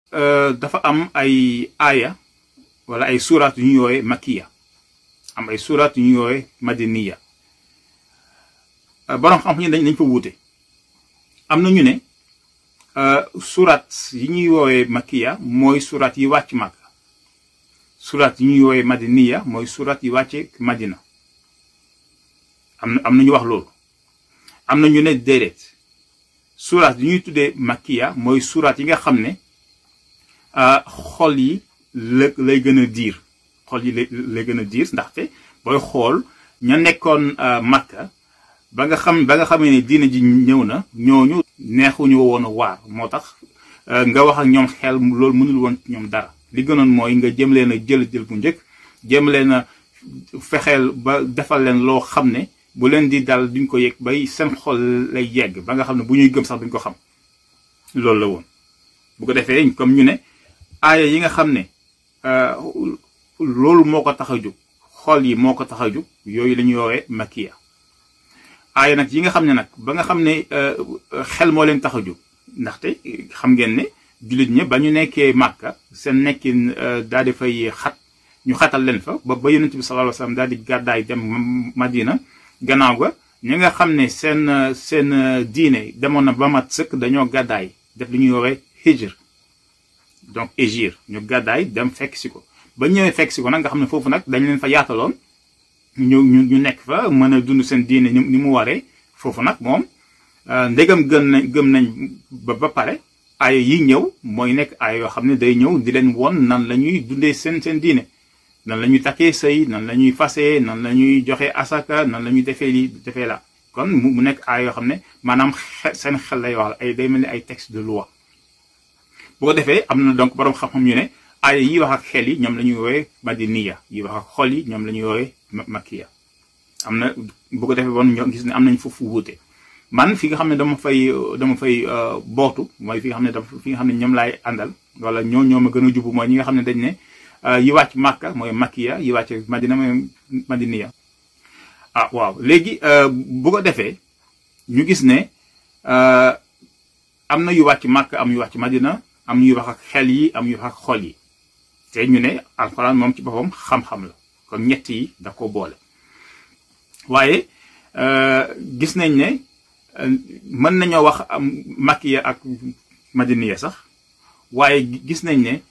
dafa am ay aaya wala ay suuraat yu ñu yooye makiya am ay suuraat yu ñu yooye madiniya boroom xam ñu dañ dañ fa wuute am na ñu ne suuraat yi ñuy woowee makiya mooy suuraat yi wàcc màkk suuraat yi ñuy woowee madiniya mooy suuraat yi wàcce madina am na am na ñu wax loolu am na ñu ne déedéet suuraat yi ñuy tuddee makiya mooy suuraat yi nga xam ne xol yi la lay gën a diir xol yi lay gën a diir ndaxte booy xool ña nekkoon makka ba nga xam ba nga xamee ne diina ji ñëw na ñooñu neexuñu woon a waar moo tax nga wax ak ñoom xel loolu mënul woon ñoom dara li gënoon mooy nga jëm leen a jël jël bu njëkk jëm leen a fexeel ba defal leen loo xam ne bu leen di dal duñ ko yëg bay seen xol lay yegg ba nga xam ne bu ñuy gëm sax duñ ko xam loolu la woon bu ko defee comme ñu ne aaya yi nga xam ne loolu moo ko tax a jóg xol yi moo ko tax a jóg yooyu la ñuy woowee makiya aaya nag yi nga xam ne nag ba nga xam ne xel moo leen tax a jóg ndaxte xam ngeen ne jullit ña ba ñu nekkee màkka seen nekkin daal di fay xat ñu xatal leen fa ba ba yonent bi sallallahu alayhi wasallam daal di gàddaay dem madina gannaaw ga ñi nga xam ne seen seen diine demoon na ba mat sëkk dañoo gàddaay def li ñuy woowee hijr donc égir ñu gàddaay dem fekk si ko ba ñëwee fekk si ko nag nga xam ne foofu nag dañ leen fa yaataloon ñu ñu ñu nekk fa mën a dund seen diine ni mu waree foofu nag moom ndegam gëm nañ gëm nañ ba ba pare aaya yi ñëw mooy nekk aaya yoo xam ne day ñëw di leen won nan la ñuy dundee seen seen diine nan la ñuy takkee sëy nan la ñuy fasee nan la ñuy joxe asaka nan la ñuy defee lii defee la kon mu nekk aaya yoo xam ne maanaam seen xel lay wax ay day mel ni ay texte de loi bu ko defee am na donc borom xam-xam ñu ne aaya yi wax ak xel yi ñoom la ñuy woowee madiniya yi wax ak xol yi ñoom la ñuy woowee makiya am na bu ko defee bon ñoo gis ne am nañ foofu wuute man fi nga xam ne dama fay dama fay bootu mooy fi nga xam ne dafa fi nga xam ne ñoom laay àndal wala ñoo ñoo ma gën a jubu mooy ñi nga xam ne dañ ne yi wàcc màkka mooy makiya yi wàcc madina mooy madiniya ah waaw léegi bu ko defee ñu gis ne am na yu wàcc màkka am yu wàcc madina am ñuy wax ak xel yi am ñuy wax ak xol yi te ñu ne alxuraan moom ci boppam xam-xam la kon ñett yi da ko boole waaye gis nañ ne mën nañoo wax am makiya ak madiniya sax waaye gis nañ ne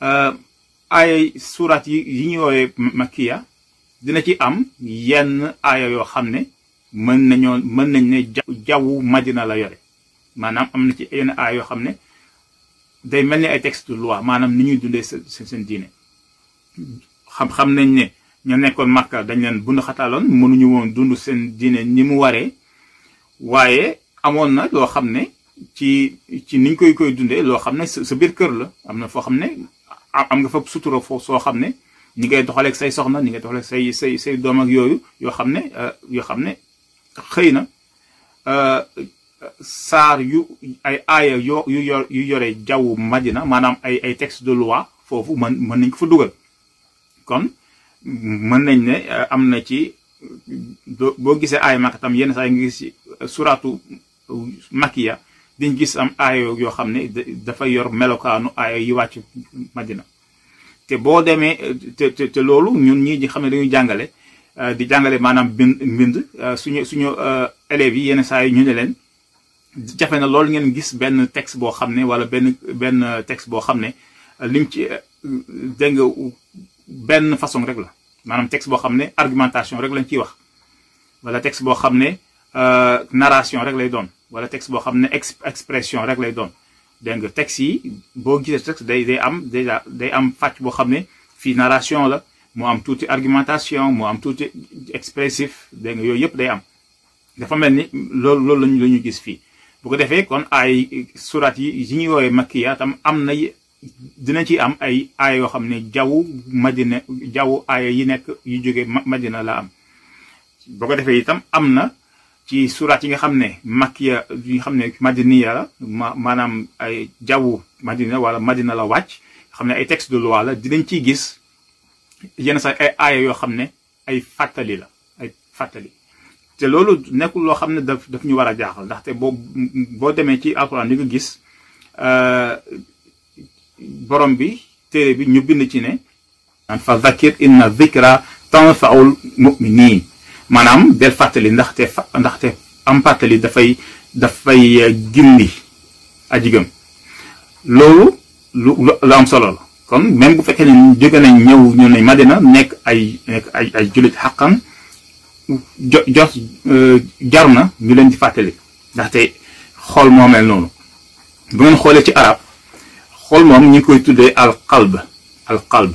aaya suuraat yi yi ñuy woowee makiya dina ci am yenn aaya yoo xam ne mën nañoo mën nañ ne jawwu madina la yore maanaam am na ci yenn aaya yoo xam ne day mel ni ay texte de loi maanaam ni ñuy dundee seen seen diine xam xam nañ ne ñu nekkoon Makka dañ leen bund xataaloon mënuñu woon dund seen diine ni mu waree waaye amoon na loo xam ne ci ci niñ koy koy dundee loo xam ne sa biir kër la am na foo xam ne am nga fa sutura foo soo xam ne ni ngay doxaleeg say soxna ni ngay doxaleeg say say say doom ak yooyu yoo xam ne yoo xam ne xëy na saar yu ay aaya yo yu yor yu yore jaww madina maanaam ay ay texte de loi foofu mën mën nañ ko fa dugal kon mën nañ ne am na ci boo gisee aaya Makka tam yenn saa yi nga gis ci suratu Makiya diñ gis am aaya yoo xam ne dafa yor melokaanu aaya yi wàcc madina te boo demee te te te loolu ñun ñii di xam ne dañuy jàngale di jàngale maanaam bind mbind suñu suñu élèves yi yenn saa yi ñu ne leen jafe na loolu ngeen gis benn texte boo xam ne wala benn benn texte boo xam ne lim ci dégg nga benn façon rek la maanaam texte boo xam ne argumentation rek lañ ciy wax wala texte boo xam ne narration rek lay doon wala texte boo xam ne expression rek lay doon dégg nga texte yi boo gisee texte day day am déjà day am fàcc boo xam ne fii narration la moo am tuuti argumentation moo am tuuti expressif dégg nga yooyu yëpp day am dafa mel ni loolu loolu lañu la ñu gis fii bu ko defee kon ay surat yi yi ñuy woowee makkiya tam am na dina ci am ay aaya yoo xam ne jaww madina jaww aaya yi nekk yu jóge madina la am bu ko defee itam am na ci surat yi nga xam ne makkiya yi nga xam ne madiniya la ma maanaam ay jaww madina wala madina la wàcc xam ne ay texte de loi la dinañ ciy gis yenn sax ay aaya yoo xam ne ay fàttali la ay fàttali te loolu nekkul loo xam ne daf daf ñu war a jaaxal ndaxte boo boo demee ci alxuraan di nga gis borom bi téere bi ñu bind ci ne fa zakir inna zikra tanfaul muminin maanaam del fàttali ndaxte fa ndaxte am fàttali dafay dafay gindi aji gëm loolu lu lu am solo la kon même bu fekkee ne jóge nañ ñëw ñu ne Madina nekk ay nekk ay ay jullit xaqan jo jos jar na ñu leen di fàttali ndaxte xool moo mel noonu bu ngeen xoolee ci arab xool moom ñu ngi koy tuddee al qalb al qalb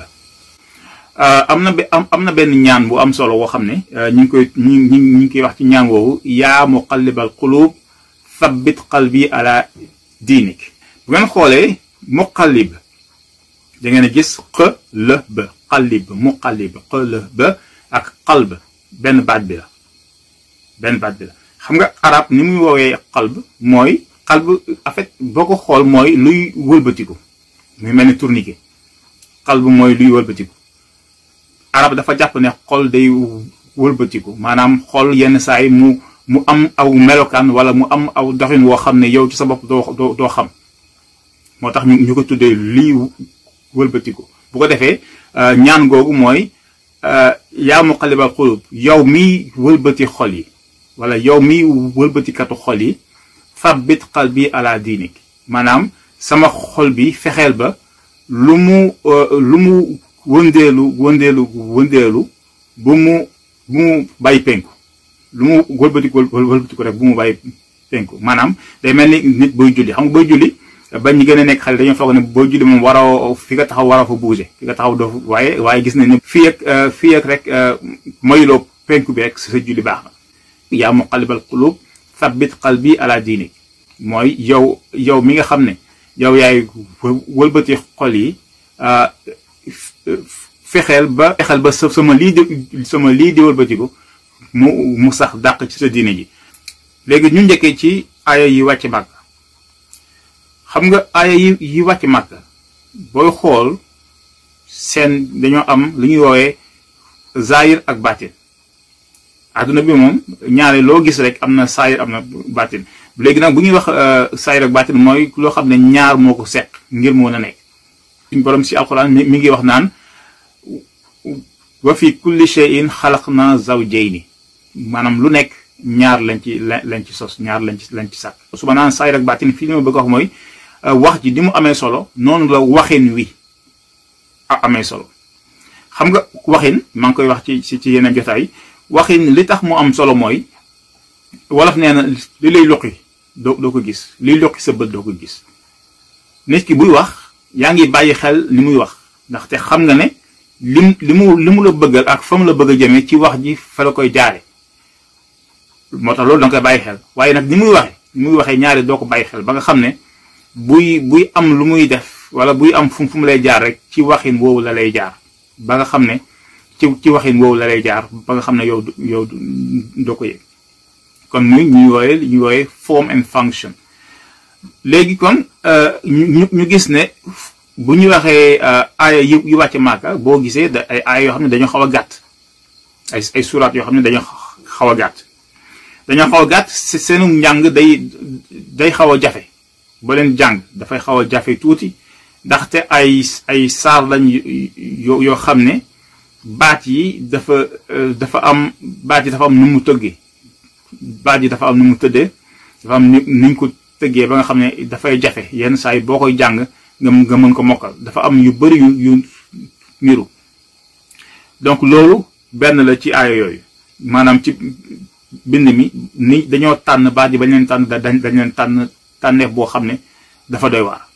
am na am am na benn ñaan bu am solo woo xam ne ñu ngi koy ñu ngi ñu ngi koy wax ci ñaan woowu yaa muqallibal qulub thabbit qalbi ala diinik bu ngeen xoolee muqallib da ngeen a gis qalb qalib muqallib qalb ak qalb benn baat bi la benn baat bi la xam nga arab ni muy woowee qalb mooy qalb en fait boo ko xool mooy luy wëlbatiku muy mel ni tourniquet qalb mooy luy wëlbatiku arab dafa jàpp ne xol day wëlbatiku maanaam xol yenn saa yi mu mu am aw melokaan wala mu am aw doxin woo xam ne yow ci sa bopp doo doo doo xam moo tax ñu ñu ko tuddee lii wëlbatiku bu ko defee ñaan googu mooy yaa muqallibal qulub yow miy wëlbati xol yi wala yow miy wëlbatikatu xol yi fabbit qalbi ala diinik maanaam sama xol bi fexeel ba lu mu lu mu wëndeelu wëndeelu wëndeelu bu mu bu mu bàyyi penku lu mu wëlbatiku wëlbatiku rek bu mu bàyyi penku maanaam day mel ni nit booy julli xam nga booy julli ba ñu gën a nekk xale dañoo foog ne booy julli moom waroo fi nga taxaw waroo fa bouger fi nga taxaw doo waaye waaye gis nañ ne fii ak fii ak rek moyuloo penku bi rek sa julli baax na yaa muqallibal qulub thabbit qalbi ala diinik mooy yow yow mi nga xam ne yow yaay wëlbati xol yi fexeel ba fexeel ba sama lii di sama lii di wëlbatiku mu mu sax dàq ci sa diine ji léegi ñu njëkkee ci aaya yi wàcc màkk xam nga aaya yi yi wàcc màkk booy xool seen dañoo am lu ñuy woowee zaahir ak baatin adduna bi moom ñaare loo gis rek am na saayir am na baatin léegi nag bu ñuy wax saayir ak baatin mooy loo xam ne ñaar moo ko seq ngir moo na nekk suñ borom si alquran mi ngi wax naan wa fi kulli shay'in xalaqna zawjayni maanaam lu nekk ñaar lañ ci lañ ci sos ñaar lañ ci lañ ci sàkk su ma naan saayir ak baatin fii li ma bëgg wax mooy wax ji di mu amee solo noonu la waxin wi amee solo xam nga waxin maa ngi koy wax ci ci yeneen jotaay waxin li tax mu am solo mooy wolof nee na li lay luqi doo doo ko gis liy luqi sa bët doo ko gis nit ki buy wax yaa ngi bàyyi xel li muy wax ndaxte xam nga ne lim li mu li mu la bëggal ak fa mu la bëgg a jëmee ci wax ji fa la koy jaare moo tax loolu da nga koy bàyyi xel waaye nag ni muy waxee ni muy waxee ñaari doo ko bàyyi xel ba nga xam ne buy buy am lu muy def wala buy am fu fu mu lay jaar rek ci waxin woowu la lay jaar ba nga xam ne ci ci waxin woowu la lay jaar ba nga xam ne yow yow doo ko yëg kon muy ñuy wooye ñuy wooye form and function léegi kon ñu ñu gis ne bu ñu waxee aaya yu yu wàcc maaka boo gisee da ay aaya yoo xam ne dañoo xaw a gàtt ay ay suraat yoo xam ne dañoo xaw a gàtt dañoo xaw a gàtt seenu njàng day day xaw a jafe ba leen jàng dafay xaw a jafe tuuti ndaxte ay ay saar lañ yoo yoo xam ne baat yi dafa dafa am baat yi dafa am nu mu tëggee baat yi dafa am nu mu tëddee dafa am ni niñ ko tëggee ba nga xam ne dafay jafe yenn saa yi boo koy jàng nga nga mën ko mokkal dafa am yu bari yu yu niru donc loolu benn la ci aaya yooyu maanaam ci bind mi ni dañoo tànn baat yi bañ leen tànn dañ dañ leen tànn tànneef boo xam ne dafa doy waar